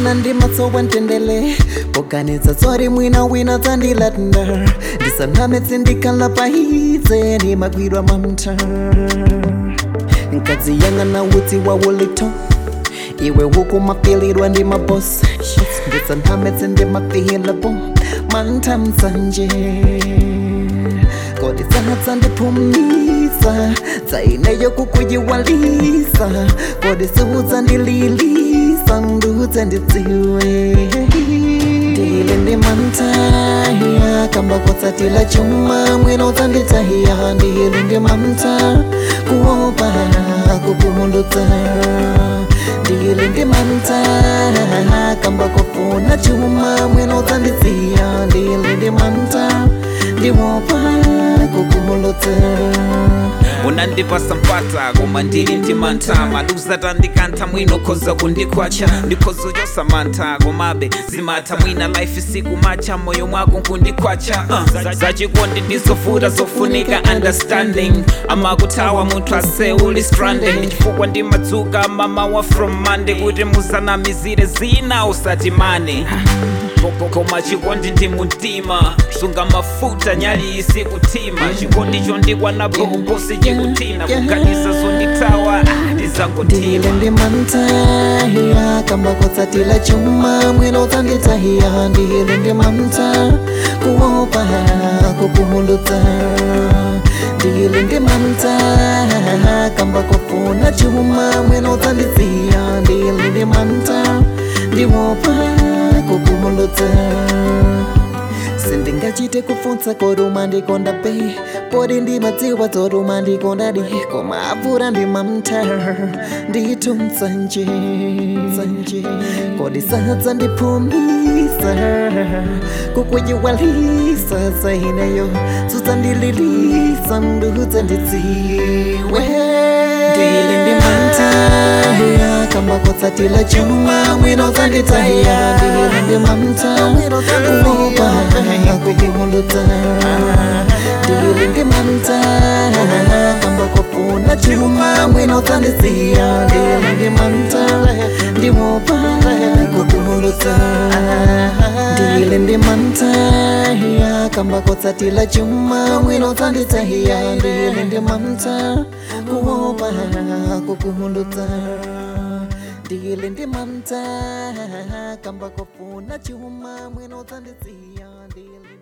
pena ndimatsowa ntendele poganiza tsori mwina wina dzandilatna ndisaname tsindikhala paidze ndimagwidwa mamta nkadzi yanga na utsi wawulito iwe huku mapilirwa ndi mabosi ndisaname tsindimapihilabo manta msanje kodi dzanatsa ndiphumisa dzaineyo kukuyiwalisa kodi siudza ndililisa ndudze ndidziwe ndili ndi mantaya kamba kotsatila chuma mwino dzanditahiya ndili ndi manta kuopa kupumuludza ndili ndi manta kamba kofuna chuma mwino dzandidziya ndili ndi manta ndiwopa kupumuludza unandipasa mpata koma ndili ndi mantha maluza tandikantha mwino khoza kundikwacha ndikhoza uchosa mantha komabe zimatha mwina life siku macha moyo mwako nkundikwacha uh, zachikondi ndizofuta zofunika understanding amakuthawa munthu ase uli stranded chifukwa ndimadzuka mamawa from monday kuti musanamizire zina usati mane Koko- koma chikondi ndi mtima sunga mafuta nyali isikutima chikondi chondikwana bokosi chikutina kuganiza zonditawa ndile ndizangotima ndi mantaya kamba kotsatila chuma mwino dzanditahiya ndile ndi manta kuopa kupumuludza ndile ndi manta kamba kofuna chuma mwino dzandidziya ndile ndi manta ndiwopa kupumuludza sindingachite kufunsa koruma ndikonda pe podi ndimadziwa dzoruma ndikonda di koma apfura ndimamta nditu msanje msanje kodi sadza ndiphumisa kukuyiwalisa zaineyo sudzandililisa ndudze ndidziwe ndili ndimantaya kamba kotsatila chuma mwino dzanditahiya ndili ndimamta kuopa kupumuludza ndili ndimamta kamba kofuna chuma mwino dzandidziya ndili ndimamta ndiwopa kupumuludza ndili ndimamta kamba kotsatila chuma mwino dzanditahiya ndili ndimamta kuopa kupumuludza ndili ndimamta kamba kofuna chuma mwino dzandidziya ndili